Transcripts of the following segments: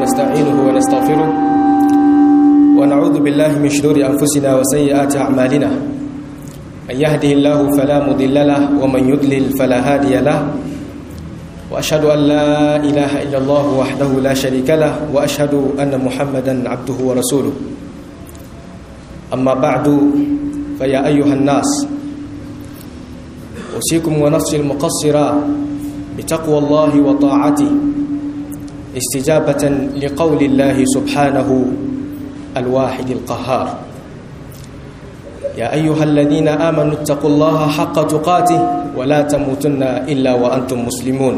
ونستعينه ونستغفره ونعوذ بالله من شرور أنفسنا وسيئات أعمالنا من يهده الله فلا مضل له ومن يضلل فلا هادي له وأشهد أن لا إله إلا الله وحده لا شريك له وأشهد أن محمدا عبده ورسوله أما بعد فيا أيها الناس أوصيكم ونفسي المقصرة بتقوى الله وطاعته استجابة لقول الله سبحانه الواحد القهار يا أيها الذين آمنوا اتقوا الله حق تقاته ولا تموتن إلا وأنتم مسلمون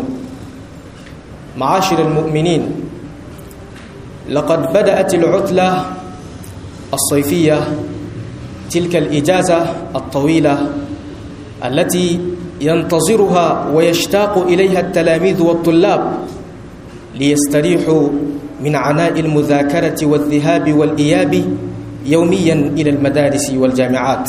معاشر المؤمنين لقد بدأت العطلة الصيفية تلك الإجازة الطويلة التي ينتظرها ويشتاق إليها التلاميذ والطلاب ليستريحوا من عناء المذاكرة والذهاب والإياب يوميا إلى المدارس والجامعات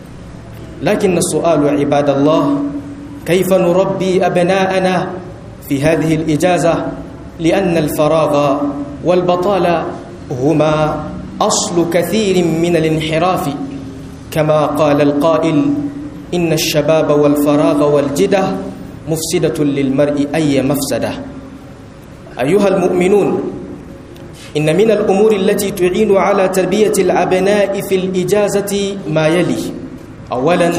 لكن السؤال عباد الله كيف نربي أبناءنا في هذه الإجازة لأن الفراغ والبطالة هما أصل كثير من الانحراف كما قال القائل إن الشباب والفراغ والجدة مفسدة للمرء أي مفسدة أيها المؤمنون إن من الأمور التي تعين على تربية الأبناء في الإجازة ما يلي أولا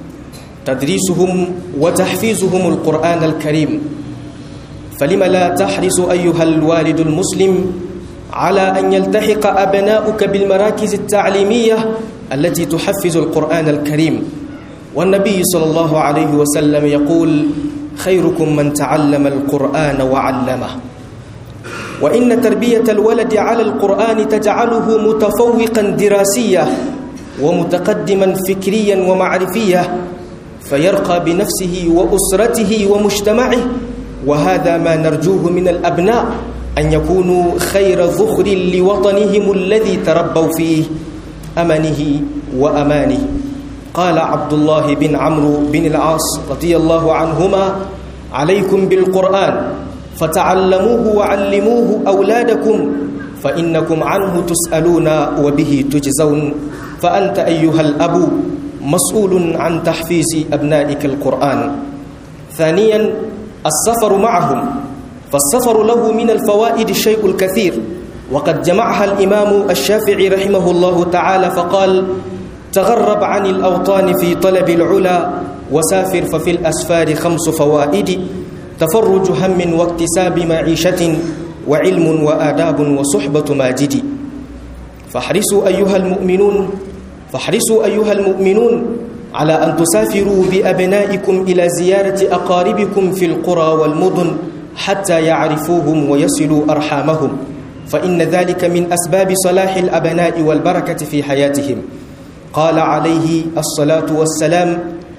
تدريسهم وتحفيزهم القرآن الكريم فلم لا تحرص أيها الوالد المسلم على أن يلتحق أبناؤك بالمراكز التعليمية التي تحفز القرآن الكريم والنبي صلى الله عليه وسلم يقول خيركم من تعلم القرآن وعلمه وإن تربية الولد على القرآن تجعله متفوقا دراسيا ومتقدما فكريا ومعرفيا فيرقى بنفسه وأسرته ومجتمعه وهذا ما نرجوه من الأبناء أن يكونوا خير ذخر لوطنهم الذي تربوا فيه أمنه وأمانه قال عبد الله بن عمرو بن العاص رضي الله عنهما عليكم بالقرآن فتعلموه وعلموه أولادكم فإنكم عنه تسألون وبه تجزون فأنت أيها الأب مسؤول عن تحفيز أبنائك القرآن ثانيا السفر معهم فالسفر له من الفوائد الشيء الكثير وقد جمعها الإمام الشافعي رحمه الله تعالى فقال تغرب عن الأوطان في طلب العلا وسافر ففي الأسفار خمس فوائد تفرج هم واكتساب معيشة وعلم وآداب وصحبة ماجد فاحرصوا أيها المؤمنون فاحرصوا أيها المؤمنون على أن تسافروا بأبنائكم إلى زيارة أقاربكم في القرى والمدن حتى يعرفوهم ويصلوا أرحامهم فإن ذلك من أسباب صلاح الأبناء والبركة في حياتهم قال عليه الصلاة والسلام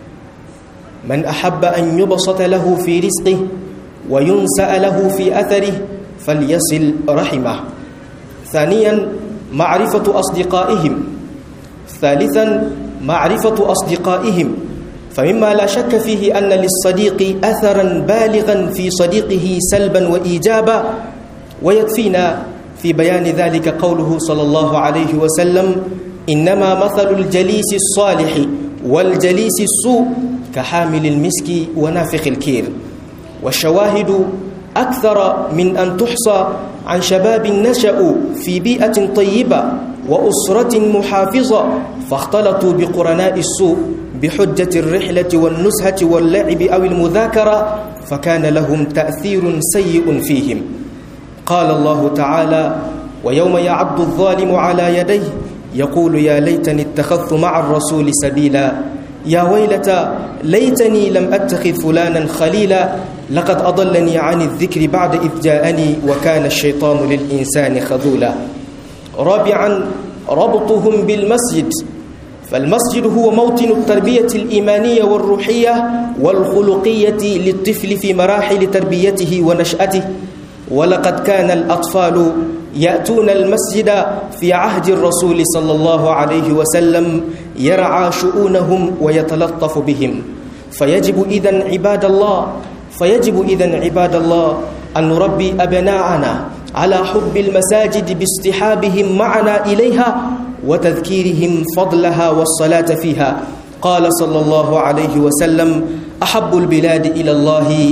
من أحب أن يبسط له في رزقه وينسأ له في أثره فليصل رحمه ثانيا معرفة أصدقائهم ثالثا معرفة أصدقائهم فمما لا شك فيه أن للصديق أثرا بالغا في صديقه سلبا وإيجابا ويكفينا في بيان ذلك قوله صلى الله عليه وسلم إنما مثل الجليس الصالح والجليس السوء كحامل المسك ونافخ الكير والشواهد أكثر من أن تحصى عن شباب نشأوا في بيئة طيبة وأسرة محافظة فاختلطوا بقرناء السوء بحجة الرحلة والنزهة واللعب أو المذاكرة فكان لهم تأثير سيء فيهم قال الله تعالى ويوم يعض الظالم على يديه يقول يا ليتني اتخذت مع الرسول سبيلا يا ويلتى ليتني لم أتخذ فلانا خليلا لقد أضلني عن الذكر بعد إذ جاءني وكان الشيطان للإنسان خذولا رابعا ربطهم بالمسجد فالمسجد هو موطن التربية الإيمانية والروحية والخلقية للطفل في مراحل تربيته ونشأته ولقد كان الأطفال يأتون المسجد في عهد الرسول صلى الله عليه وسلم يرعى شؤونهم ويتلطف بهم فيجب إذن عباد الله فيجب إذن عباد الله أن نربي أبناءنا على حب المساجد باستحابهم معنا إليها وتذكيرهم فضلها والصلاة فيها قال صلى الله عليه وسلم أحب البلاد إلى الله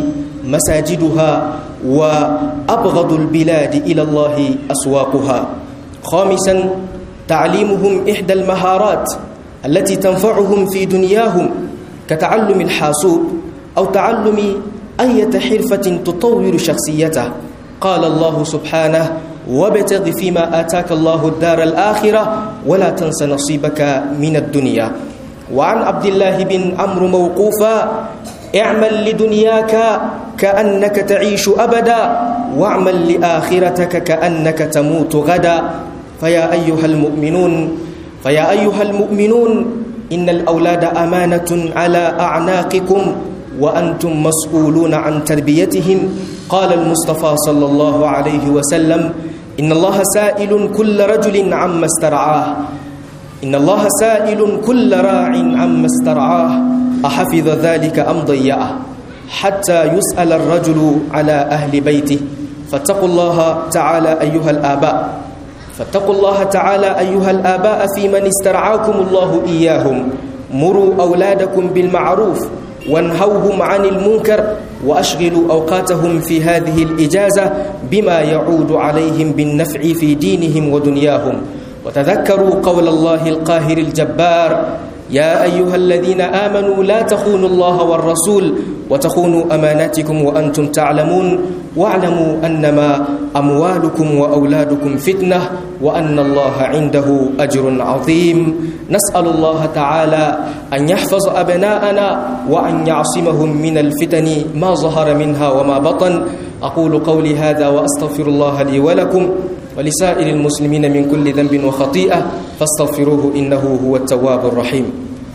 مساجدها وأبغض البلاد إلى الله أسواقها خامسا تعليمهم إحدى المهارات التي تنفعهم في دنياهم كتعلم الحاسوب أو تعلم أية حرفة تطور شخصيته قال الله سبحانه وابتغ فيما آتاك الله الدار الآخرة ولا تنس نصيبك من الدنيا وعن عبد الله بن عمرو موقوفا اعمل لدنياك كأنك تعيش أبدا واعمل لآخرتك كأنك تموت غدا فيا أيها المؤمنون فيا أيها المؤمنون إن الأولاد أمانة على أعناقكم وأنتم مسؤولون عن تربيتهم قال المصطفى صلى الله عليه وسلم إن الله سائل كل رجل عما استرعاه إن الله سائل كل راع عما استرعاه أحفظ ذلك أم ضيعه حتى يسأل الرجل على أهل بيته فاتقوا الله تعالى أيها الآباء فاتقوا الله تعالى أيها الآباء في من استرعاكم الله إياهم مروا أولادكم بالمعروف وانهوهم عن المنكر وأشغلوا أوقاتهم في هذه الإجازة بما يعود عليهم بالنفع في دينهم ودنياهم وتذكروا قول الله القاهر الجبار يا أيها الذين آمنوا لا تخونوا الله والرسول وتخونوا أماناتكم وأنتم تعلمون واعلموا أنما أموالكم وأولادكم فتنة وأن الله عنده أجر عظيم نسأل الله تعالى أن يحفظ أبناءنا وأن يعصمهم من الفتن ما ظهر منها وما بطن أقول قولي هذا وأستغفر الله لي ولكم ولسائر المسلمين من كل ذنب وخطيئة فاستغفروه إنه هو التواب الرحيم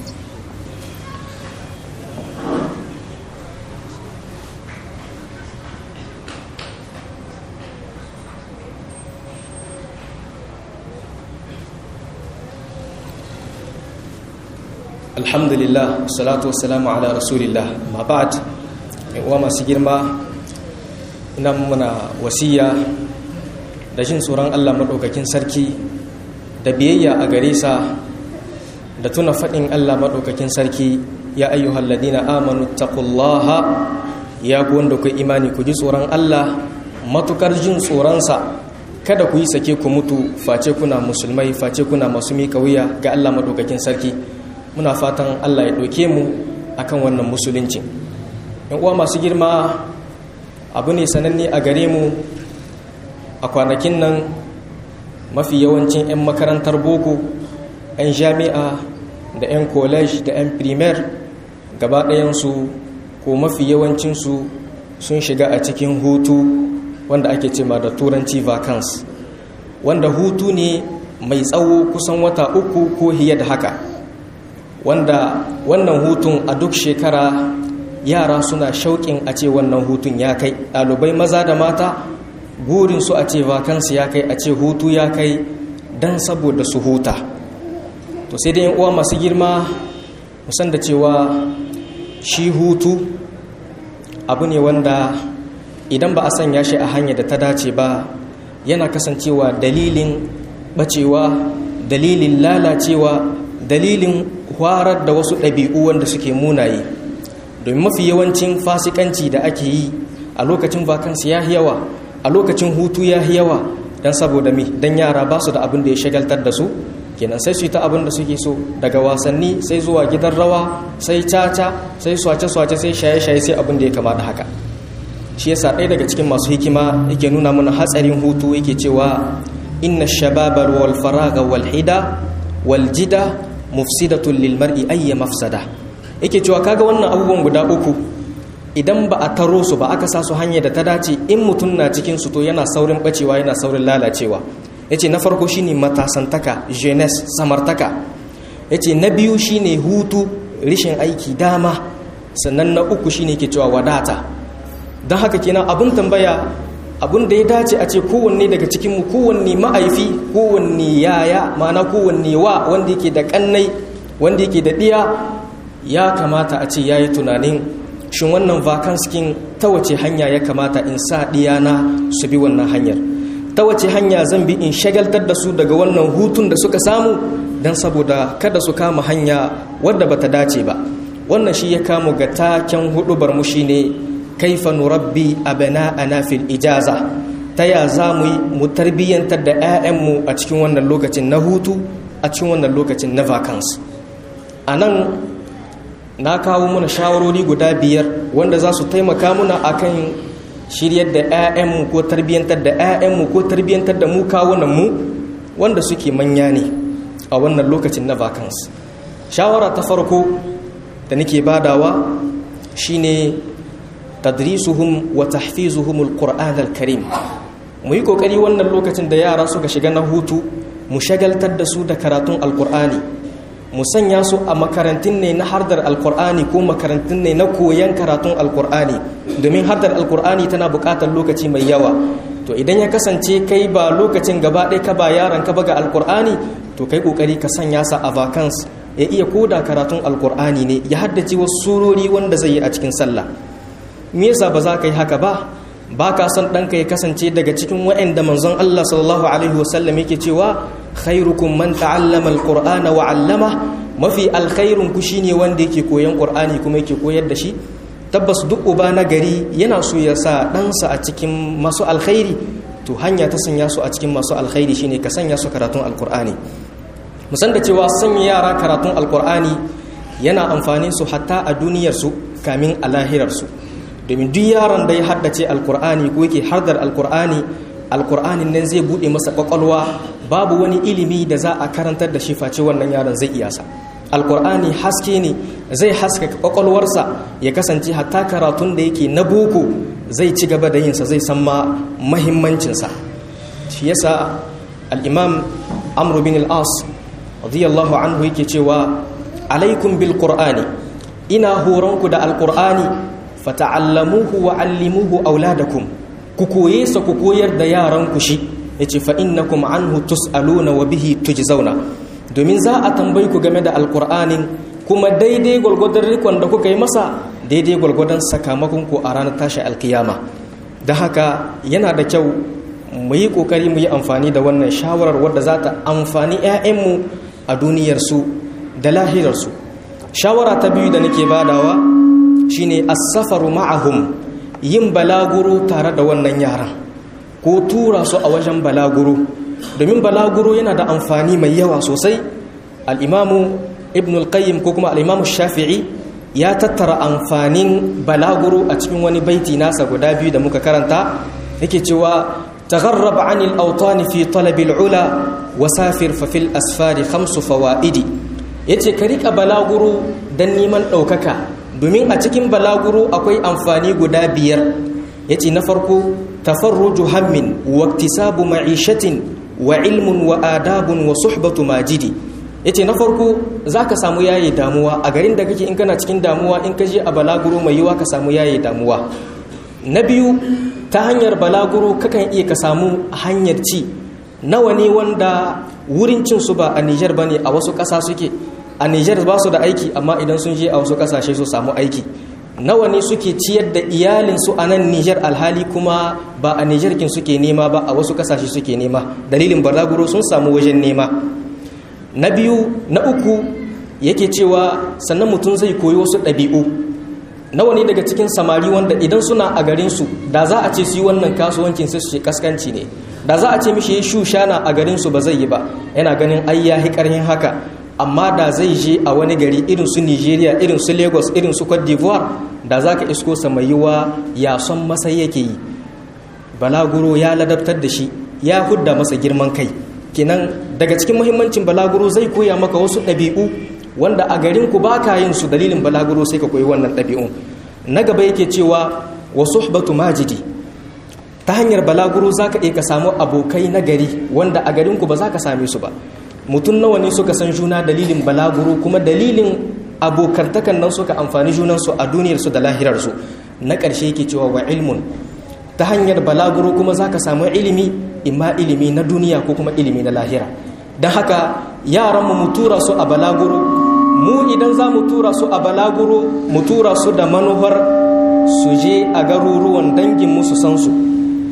alhamdulillah salatu wassalamu ala rasulillah ma ba'd wa masu girma ina muna wasiya da jin tsoron Allah maɗaukakin sarki da biyayya a gare sa da tuna faɗin Allah maɗaukakin sarki ya ayyuhal ladina amanu taqullaha ya ku wanda ku imani ku ji tsoron Allah matukar jin tsoronsa kada ku yi sake ku mutu face kuna musulmai face kuna masu mika wuya ga Allah maɗaukakin sarki muna fatan Allah ya ɗauke mu akan wannan musulunci yan uwa masu girma abu ne sananne a gare mu a kwanakin nan mafi yawancin 'yan makarantar boko 'yan jami'a da 'yan college da 'yan primaire gaba ɗayansu ko mafi yawancinsu sun shiga a cikin hutu wanda ake cema da turanci vacance wanda hutu ne mai tsawo kusan wata uku ko hiye da haka wanda wannan hutun a duk shekara yara suna shauƙin a ce wannan hutun ya kai ɗalibai maza da mata burin su a ce vakansu ya kai a ce hutu ya kai don saboda su huta to sai dai uwa masu girma musan da cewa shi hutu abu ne wanda idan ba a sanya shi a hanyar da ta dace ba yana kasancewa dalilin bacewa dalilin lalacewa dalilin hwarar da wasu ɗabi'u wanda suke munaye domin mafi yawancin fasikanci da ake yi a lokacin vakansu ya yawa a lokacin hutu ya yawa don saboda mi don yara ba su da abin da ya shagaltar da su kenan sai su yi ta abin da suke so daga wasanni sai zuwa gidan rawa sai caca sai swace-swace sai shaye-shaye sai abin da ya kama da haka shi yasa ɗaya daga cikin masu hikima yake nuna mana hatsarin hutu yake cewa inna shababar wal faraga wal hida wal jida mufsidatun lil mar'i ayya mafsada yake cewa kaga wannan abubuwan guda uku idan ba a taro su ba aka sa su hanyar da ta dace in mutum na cikin su to yana saurin bacewa yana saurin lalacewa yace na farko shine matasantaka jeunesse samartaka yace na biyu shine hutu rishin aiki dama sannan na uku shine ke cewa wadata don haka kenan abun tambaya abun da ya dace a ce kowanne daga cikinmu kowanne ma'aifi kowanne yaya ma'ana kowanne wa wanda yake da kannai wanda yake da ɗiya ya kamata a ce ya yi tunanin shin wannan vakanskin ta wace hanya ya kamata in sa ɗiyana su bi wannan hanyar ta wace hanya zan bi in shagaltar da su daga wannan hutun da suka samu don saboda kada su kama hanya wadda bata dace ba wannan shi ya kama ga taken hudubar mu shine kaifa nurabbi abana'ana fil ijaza ta ya za mu yi mu tarbiyyantar da 'ya'yanmu a cikin wannan lokacin na hutu a cikin wannan lokacin na vacance a nan na kawo muna shawarori guda biyar wanda za su taimaka muna akan shiryar da 'ya'yanmu ko tarbiyyantar da 'ya'yanmu ko tarbiyyantar da mu kawunanmu wanda suke manya ne a wannan lokacin na vacance shawara ta farko da nake badawa shine tadrisuhum wa tahfizuhum alquran alkarim mu yi kokari wannan lokacin da yara suka shiga na hutu mu shagaltar da su da karatun alkur'ani mu sanya su a makarantun ne na hardar alkur'ani ko makarantun ne na koyan karatun alkur'ani domin hardar alkur'ani tana buƙatar lokaci mai yawa to idan ya kasance kai ba lokacin gaba ɗaya ka ba yaran ka baga alkur'ani to kai kokari ka sanya sa a vacance ya iya koda karatun alkur'ani ne ya haddace wasu surori wanda zai yi a cikin sallah me yasa ba za ka yi haka ba ba ka son ɗanka ya kasance daga cikin waɗanda manzon Allah sallallahu alaihi wasallam yake cewa khairukum man ta'allama alqur'ana wa 'allama mafi alkhairun ku shine wanda yake koyan qur'ani kuma yake koyar da shi tabbas duk uba na gari yana so ya sa ɗansa a cikin masu alkhairi to hanya ta sanya su a cikin masu alkhairi shine ka sanya su karatun alqur'ani musan da cewa sanya yara karatun alqur'ani yana amfanin su hatta a duniyar su kamin a lahirar su domin duk yaron da ya haddace alkur'ani ko yake hardar alkur'ani alkur'anin nan zai bude masa kwakwalwa babu wani ilimi da za a karantar da shi face wannan yaron zai iya sa alkur'ani haske ne zai haskaka kwakwalwarsa ya kasance hatta karatun da yake na boko zai ci gaba da yinsa zai san ma mahimmancinsa shi yasa al-imam amr bin al-as radiyallahu anhu yake cewa alaikum bil qur'ani ina horonku da alkur'ani fata'allamuhu wa 'allimuhu auladakum ku koye sa ku koyar da yaran ku shi yace fa innakum anhu tus'aluna wa bihi tujzauna domin za a tambayi ku game da alqur'anin kuma daidai gulgudun rikon da kuka yi masa daidai gulgudun sakamakon ku a ranar tashi alkiyama da haka yana da kyau mu yi kokari mu yi amfani da wannan shawarar wadda za ta amfani 'ya'yanmu a duniyarsu da lahirarsu shawara ta biyu da nake badawa shine as-safaru ma'ahum yin balaguro tare da wannan yaran ko tura su a wajen balaguro domin balaguro yana da amfani mai yawa sosai al-imamu ibn al-qayyim ko kuma al-imamu shafi'i ya tattara amfanin balaguro a cikin wani baiti nasa guda biyu da muka karanta yake cewa tagharrab 'anil awtani fi talabil ula wasafir fa fil asfari khamsu fawaidi yace ka rika balaguro dan neman ɗaukaka domin a cikin balaguro akwai amfani guda biyar ya ce na farko tafarruju hammin wa iktisabu ma'ishatin wa ilmun wa adabun wa suhbatu majidi ya ce na farko za ka samu yaye damuwa a garin da kake in kana cikin damuwa in ka je a balaguro mai yiwa ka samu yaye damuwa na biyu ta hanyar balaguro kakan iya ka samu hanyar ci nawa ne wanda wurin cin su ba a Nijar ba ne a wasu ƙasa suke a Nijar ba su da aiki amma idan sun je a wasu kasashe su samu aiki nawa ne suke ciyar da iyalinsu a nan Nijar alhali kuma ba a Nijar kin suke nema ba a wasu kasashe suke nema dalilin balaguro sun samu wajen nema na biyu na uku yake cewa sannan mutum zai koyi wasu ɗabi'u nawa ne daga cikin samari wanda idan suna a garinsu da za a ce su yi wannan kasuwancin sai su ce kaskanci ne da za a ce mishi ya shushana a garinsu ba zai yi ba yana ganin ai ya ƙarhin haka amma da zai je a wani gari irin su nigeria irin su lagos irin su cote d'ivoire da za ka isko samayiwa ya son masa yake yi balaguro ya ladabtar da shi ya hudda masa girman kai kenan daga cikin muhimmancin balaguro zai koya maka wasu ɗabi'u wanda a garin ku ba ka yin su dalilin balaguro sai ka koyi wannan ɗabi'un na gaba yake cewa wa suhbatu majidi ta hanyar balaguro za ka iya ka samu abokai na gari wanda a garin ku ba za ka same su ba mutum nawa ne suka san juna dalilin balaguro kuma dalilin abokantakan nan suka amfani junansu a duniyarsu da lahirarsu na ƙarshe yake cewa wa ilmun ta hanyar balaguro kuma za ka samu ilimi imma ilimi na duniya ko kuma ilimi na lahira don haka yaranmu mu tura su a balaguro mu idan za mu tura su a balaguro mu tura su da manufar su je a garuruwan danginmu su san su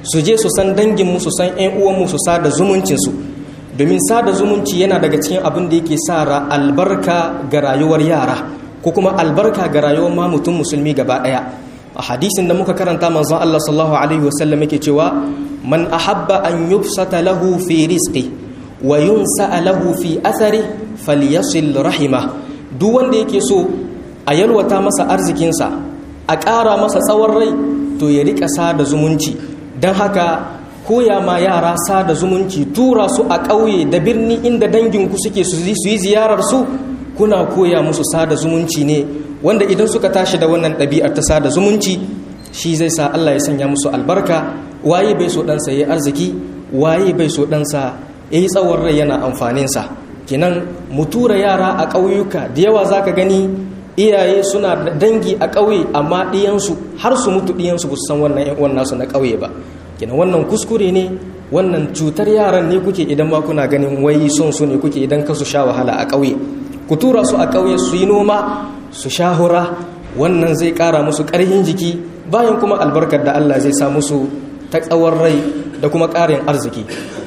su je su san danginmu su san 'yan uwanmu su sada zumuncinsu domin sada zumunci yana daga cikin abin da yake sa albarka ga rayuwar yara ko kuma albarka ga rayuwar ma mutum musulmi gaba ɗaya a hadisin da muka karanta manzon Allah sallallahu alaihi wasallam yake cewa man ahabba an yubsata lahu fi rizqi wa yunsa lahu fi athari falyasil rahima duk wanda yake so a yalwata masa arzikinsa a ƙara masa tsawon rai to ya rika sada zumunci don haka koya ma yara sada zumunci tura su a ƙauye da birni inda danginku suke su yi ziyarar su kuna koya musu sada zumunci ne wanda idan suka tashi da wannan ɗabi'ar ta sada zumunci shi zai sa Allah ya sanya musu albarka waye bai so ɗansa ya yi arziki waye bai so ɗansa ya yi tsawon rai yana amfaninsa kinan mu tura yara a ƙauyuka da yawa za ka gani iyaye suna da dangi a ƙauye amma ɗiyansu har su mutu ɗiyansu ba su san wannan yan nasu na ƙauye ba kinan wannan kuskure ne wannan cutar yaran ne kuke idan ma kuna ganin wai son su ne kuke idan ka su sha wahala a ƙauye ku tura su a ƙauye su yi noma su sha hura wannan zai ƙara musu ƙarfin jiki bayan kuma albarkar da Allah zai sa musu ta tsawon rai da kuma ƙarin arziki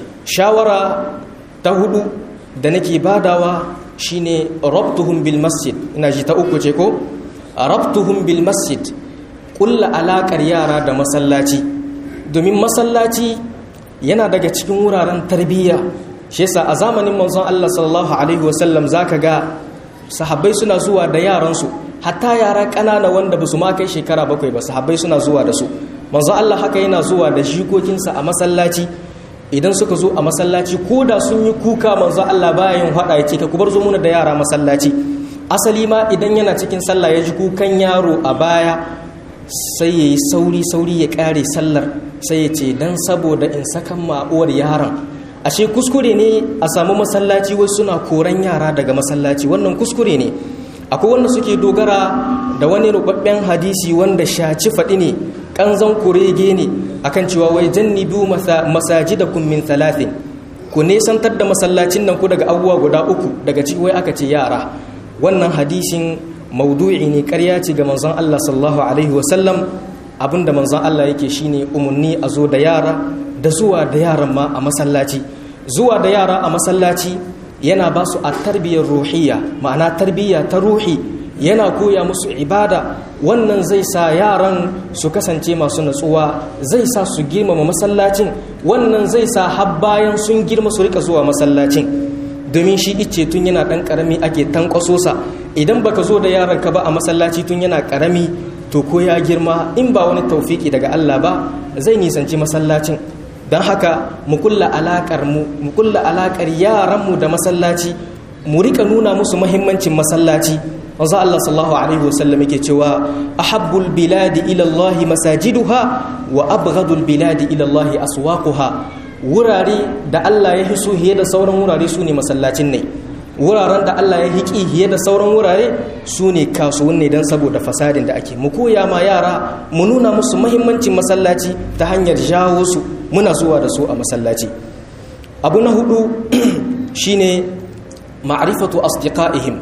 shawara ta hudu da nake badawa shine rabtuhum bil masjid ina ji ta uku ce ko rabtuhum bil masjid kulla alakar yara da masallaci domin masallaci yana daga cikin wuraren tarbiyya shi yasa a zamanin manzon Allah sallallahu alaihi wasallam zaka ga sahabbai suna zuwa da yaransu hatta yara ƙanana wanda ba su ma kai shekara bakwai ba sahabbai suna zuwa da su manzon Allah haka yana zuwa da jikokinsa a masallaci idan suka zo a masallaci ko da sun yi kuka manzo Allah baya yin hada yake ka kubar zo muna da yara masallaci asali ma idan yana cikin sallah ya ji kukan yaro a baya sai yayi sauri sauri ya kare sallar sai ya ce dan saboda in sakan ma'uwar yaron ashe kuskure ne a samu masallaci wasu suna koran yara daga masallaci wannan kuskure ne akwai wanda suke dogara da wani rubabben hadisi wanda shaci faɗi ne kanzan kurege ne akan cewa wai jannibu masajidakum min thalathin ku nesantar da masallacin nan ku daga abubuwa guda uku daga ciki wai aka ce yara wannan hadisin maudu'i ne ƙarya ce ga manzon Allah sallallahu alaihi wasallam abinda manzon Allah yake shine umarni a zo da yara da zuwa da yaran ma a masallaci zuwa da yara a masallaci yana ba su a tarbiyyar ruhiyya ma'ana tarbiyya ta ruhi yana koya musu ibada wannan zai sa yaran su kasance masu natsuwa zai sa su girmama masallacin wannan zai sa har bayan sun girma su rika zuwa masallacin domin shi ice tun yana dan karami ake tankwaso sa idan baka zo da yaron ka ba a masallaci tun yana karami to ko ya girma in ba wani taufiki daga Allah ba zai nisanci masallacin don haka mu kulla alakar mu mu kulla alakar yaran mu da masallaci mu rika nuna musu muhimmancin masallaci wanzu Allah sallallahu alaihi wasallam yake cewa ahabbul biladi ila Allah masajiduha wa abghadul biladi ila Allah aswaquha wurare da Allah ya hiso hiye da sauran wurare su ne masallacin ne wuraren da Allah ya hiki hiye da sauran wurare su ne kasuwanni don saboda fasadin da ake mu koya ma yara mu nuna musu muhimmancin masallaci ta hanyar jawo su muna zuwa da su a masallaci abu na hudu shine ma'rifatu asdiqaihim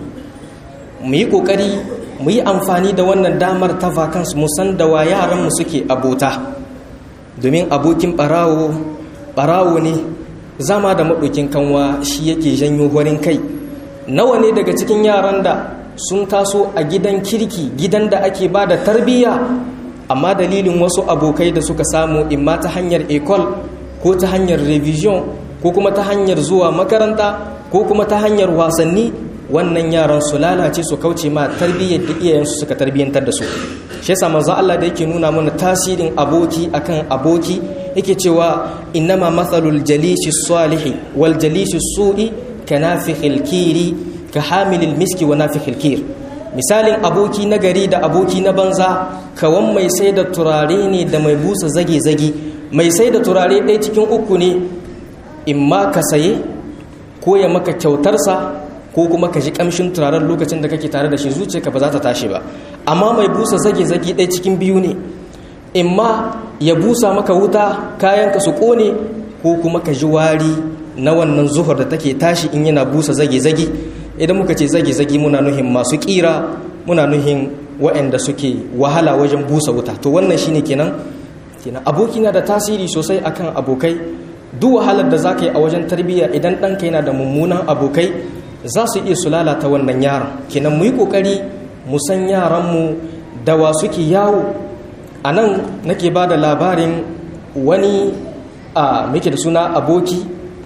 mu yi kokari mu yi amfani da wannan damar ta vacance mu san da wa yaran mu suke abota domin abokin barawo barawo ne zama da maɗokin kanwa shi yake janyo horin kai nawa ne daga cikin yaran da sun taso a gidan kirki gidan da ake ba da tarbiyya amma dalilin wasu abokai da suka samu imma ta hanyar ecole ko ta hanyar revision ko kuma ta hanyar zuwa makaranta ko kuma ta hanyar wasanni wannan yaran su lalace su kauce ma tarbiyyar da iyayensu suka tarbiyyantar da su shi yasa manzo Allah da yake nuna mana tasirin aboki akan aboki yake cewa innama mathalul jalisi salihi wal jalisi su'i kanafikhil kiri ka hamilil miski wa nafikhil kir misalin aboki na gari da aboki na banza kawan mai sai da turare ne da mai busa zage-zage mai sai da turare ɗaya cikin uku ne in ma ka saye ko ya maka kyautarsa ko kuma ka ji kamshin turaren lokacin da kake tare da shi zuciyarka ba za ta tashi ba amma mai busa zage-zage ɗaya cikin biyu ne in ma ya busa maka wuta kayanka su ƙone ko kuma ka ji wari na wannan zuhur da take tashi in yana busa zage-zage idan muka ce zage-zage muna nuhin masu ƙira muna nuhin waɗanda suke wahala wajen busa wuta to wannan shine kenan kenan aboki na da tasiri sosai akan abokai duk wahalar da za ka yi a wajen tarbiyya idan ɗanka yana da mummunan abokai za su iya su lalata wannan yaron kenan mu yi ƙoƙari mu san yaranmu da wa suke yawo a nan nake ba da labarin wani a muke da suna aboki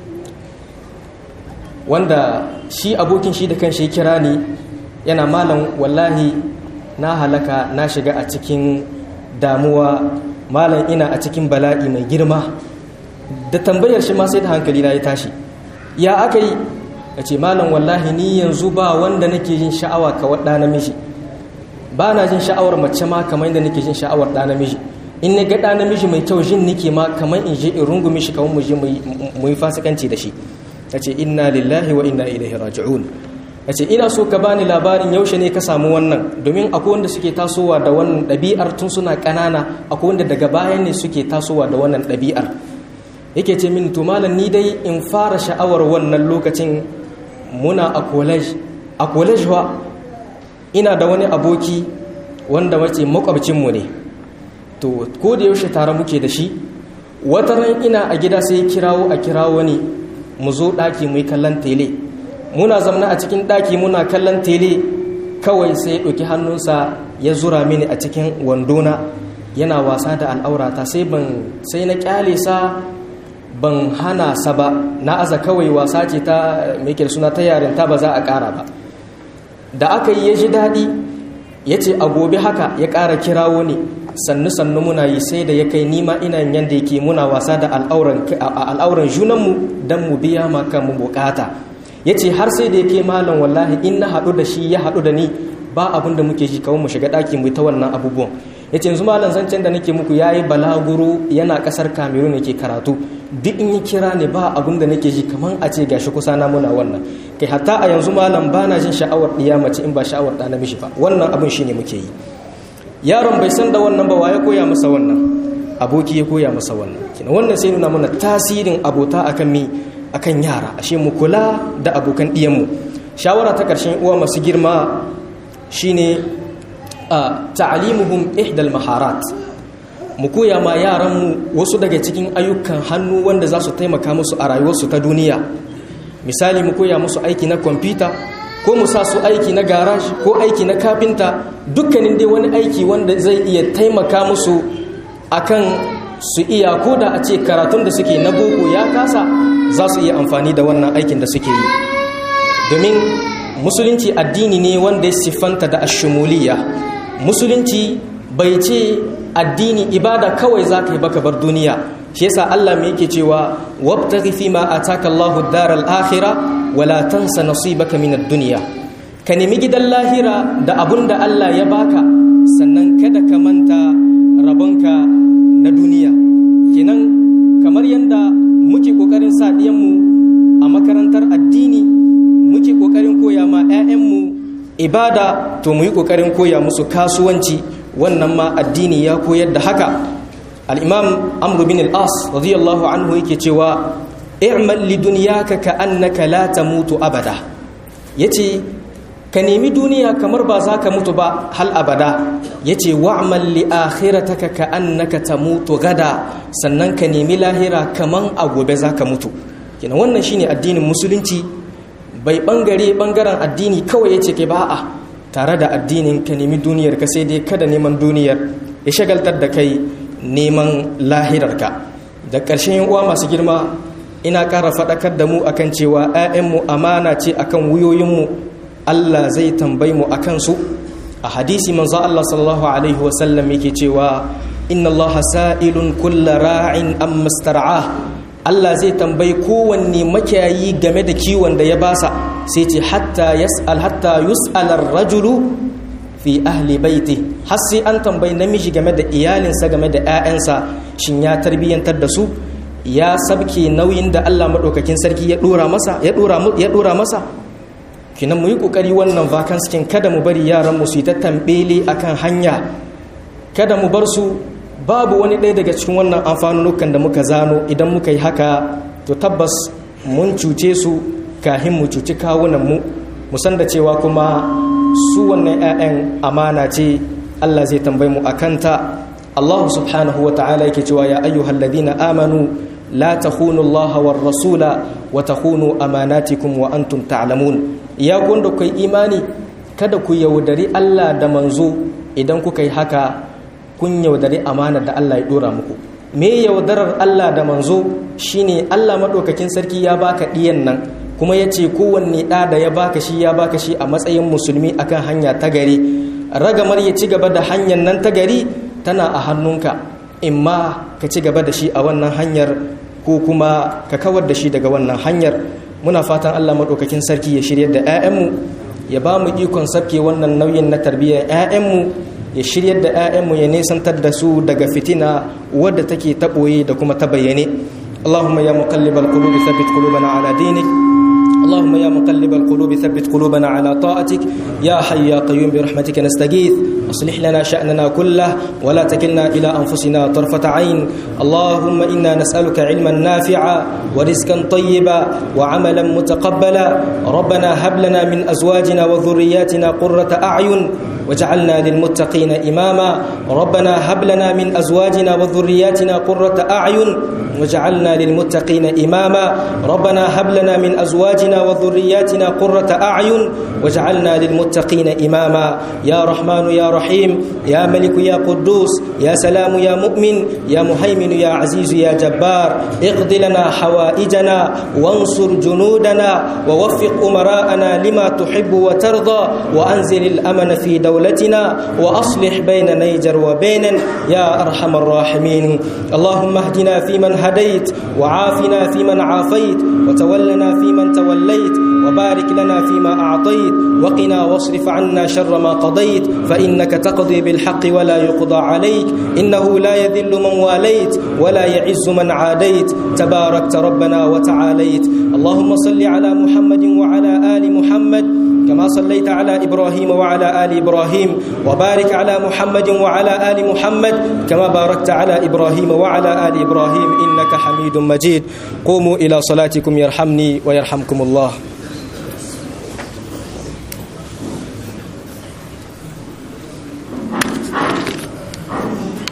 wanda shi abokin shi da kan shi kira ni yana malam wallahi na halaka na shiga a cikin damuwa malam ina a cikin bala'i mai girma da tambayar shi ma sai da hankali na ya tashi ya aka yi a ce malam wallahi ni yanzu ba wanda nake jin sha'awa ka waɗa namiji ba na jin sha'awar mace ma kamar yadda nake jin sha'awar ɗa namiji in na ga ɗa namiji mai kyau jin nake ma kamar in je in rungumi shi kamar mu je mu yi fasikanci da shi ta ce inna lillahi wa inna ilaihi raji'un ta ce ina so ka bani labarin yaushe ne ka samu wannan domin akwai wanda suke tasowa da wannan ɗabi'ar tun suna ƙanana akwai wanda daga baya ne suke tasowa da wannan ɗabi'ar yake ce min to malam ni dai in fara sha'awar wannan lokacin muna a college a college wa ina da wani aboki wanda wace makwabcinmu ne to ko da yaushe tare muke da shi wata ran ina a gida sai kirawo a kirawo ne mu zo ɗaki mu yi kallon tele muna zamna a cikin ɗaki muna kallon tele kawai sai ɗauki hannunsa ya zura mini a cikin wandona yana wasa da al'aurata sai ban sai na kyale sa ban hana sa ba na aza kawai wasa ce ta mai suna ta yarinta ba za a ƙara ba da aka yi ya ji daɗi ya ce a gobe haka ya ƙara kirawo ne sannu sannu muna yi sai da ya kai nima ina yadda yake muna wasa da al'auran junanmu don mu biya maka mu bukata ya ce har sai da ya kai malam wallahi in na haɗu da shi ya haɗu da ni ba abin da muke shi kawai mu shiga ɗaki mu ta wannan abubuwan ya ce yanzu malam zancen da nake muku ya yi balaguro yana ƙasar cameroon ke karatu duk in yi kira ne ba abin da nake ji kamar a ce gashi kusa na muna wannan kai hatta a yanzu malam ba na jin sha'awar ɗiya mace in ba sha'awar ɗa namiji ba wannan abin shi ne muke yi yaron bai san da wannan ba ya koya masa wannan aboki ya koya masa wannan kina wannan sai nuna mana tasirin abota akan mi akan yara ashe mu kula da abokan ɗiyanmu shawara ta ƙarshen uwa masu girma shine a ta'alimuhum ihdal maharat mu koya ma yaranmu wasu daga cikin ayyukan hannu wanda za su taimaka musu a rayuwarsu ta duniya misali mu koya musu aiki na kwamfuta ko mu sa su aiki na garaji ko aiki na kafinta dukkanin dai wani aiki wanda zai iya taimaka musu akan su iya ko da a ce karatun da suke na boko ya kasa za su iya amfani da wannan aikin da suke yi domin musulunci addini ne wanda ya siffanta da ashumuliya musulunci bai ce addini ibada kawai za ka yi baka bar duniya shi yasa Allah mai yake cewa wabtaghi fi ma ataka Allahu ad-daral akhirah wala tansa nasibaka min ad-dunya ka nemi gidan lahira da abun da Allah ya baka sannan kada ka manta rabonka na duniya kenan kamar yanda muke kokarin sa mu a makarantar addini muke kokarin koya ma 'ya'yanmu ibada to mu yi kokarin koya musu kasuwanci wannan ma addini ya koyar da haka al-imam amr bin al-as radiyallahu anhu yake cewa i'mal li dunyaka ka annaka la tamutu abada yace ka nemi duniya kamar ba za ka mutu ba hal abada yace wa'mal li akhirataka ka annaka tamutu gada sannan ka nemi lahira kaman a gobe za ka mutu kina wannan shine addinin musulunci bai bangare bangaren addini kawai yace ke ba a tare da addinin ka nemi duniyar ka sai dai kada neman duniyar ya shagaltar da kai neman lahirarka da ƙarshen yan uwa masu girma ina ƙara faɗakar da mu akan cewa 'ya'yanmu amana ce akan wuyoyinmu Allah zai tambayi mu akan su a hadisi manzo Allah sallallahu alaihi wasallam yake cewa inna Allah sa'ilun kulla ra'in amma star'ah Allah zai tambayi kowanne makiyayi game da kiwon da ya basa sai ce hatta yas'al hatta yus'al ar-rajulu fi ahli baiti har sai an tambayi namiji game da iyalinsa game da 'ya'yansa shin ya tarbiyyantar da su ya sabke nauyin da Allah madaukakin sarki ya dora masa ya dora ya dora masa kinan mu yi kokari wannan vacance kin kada mu bari yaran mu su yi ta tambele akan hanya kada mu bar su babu wani ɗaya daga cikin wannan amfanunukan da muka zano idan muka yi haka to tabbas mun cuce su kahin mu cuci kawunanmu mu san da cewa kuma su wannan 'ya'yan amana ce allah zai tambayi mu a kanta Allah subhanahu wa ta'ala yake cewa ya ayyuhal ladina amanu la takhunu Allah war rasula wa takhunu amanatikum wa antum ta'lamun ya gunda kai imani kada ku yaudari Allah da manzo idan kuka yi haka kun yaudari amana da Allah ya dora muku me yaudarar Allah da manzo shine Allah madaukakin sarki ya baka diyan nan kuma yace kowanne da da ya baka shi ya baka shi a matsayin musulmi akan hanya ta gari ragamar ya ci gaba da hanyar nan ta gari tana a hannunka imma ka ci gaba da shi a wannan hanyar ko kuma ka kawar da shi daga wannan hanyar muna fatan Allah maɗaukakin sarki ya shirya da 'ya'yanmu ya ba mu ikon sabke wannan nauyin na tarbiyyar 'ya'yanmu ya shiryar da 'ya'yanmu ya nesantar da su daga fitina wadda take taɓoye da kuma ta bayyane Allahumma ya muqallibal qulubi thabbit qulubana ala dinik اللهم يا مقلب القلوب ثبت قلوبنا على طاعتك يا حي يا قيوم برحمتك نستغيث اصلح لنا شأننا كله ولا تكلنا إلى أنفسنا طرفة عين اللهم إنا نسألك علما نافعا ورزقا طيبا وعملا متقبلا ربنا هب لنا من أزواجنا وذرياتنا قرة أعين وجعلنا للمتقين إماما ربنا هب لنا من أزواجنا وذرياتنا قرة أعين وجعلنا للمتقين إماما ربنا هب لنا من أزواجنا وذرياتنا قرة أعين وجعلنا للمتقين إماما يا رحمن يا رحيم يا ملك يا قدوس يا سلام يا مؤمن يا مهيمن يا عزيز يا جبار اقض لنا حوائجنا وانصر جنودنا ووفق أمراءنا لما تحب وترضى وأنزل الأمن في دولتنا وأصلح بين نيجر وبين يا أرحم الراحمين اللهم اهدنا فيمن هديت وعافنا فيمن عافيت وتولنا فيمن توليت وبارك لنا فيما أعطيت وقنا واصرف عنا شر ما قضيت فإنك تقضي بالحق ولا يقضى عليك إنه لا يذل من واليت ولا يعز من عاديت تباركت ربنا وتعاليت اللهم صل على محمد وعلى آل محمد كما صليت على إبراهيم وعلى آل إبراهيم وبارك على محمد وعلى آل محمد كما باركت على إبراهيم وعلى آل إبراهيم إنك حميد مجيد قوموا إلى صلاتكم يرحمني ويرحمكم الله